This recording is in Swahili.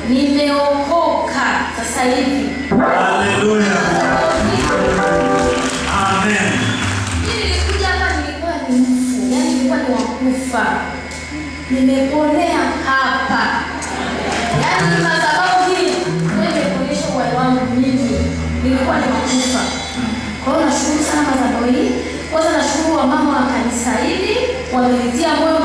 nimeokoka sasa hivi. Haleluya. Amen. Mimi nilikuja hapa nilikuwa ni mfu, yani nilikuwa ni wakufa. Nimeponea hapa. Yaani madhabahu hii ndio imekuonyesha uhai wangu mimi. Nilikuwa ni wakufa. Kwa hiyo nashukuru sana madhabahu hii. Kwanza nashukuru wamama wa kanisa hili wamenitia moyo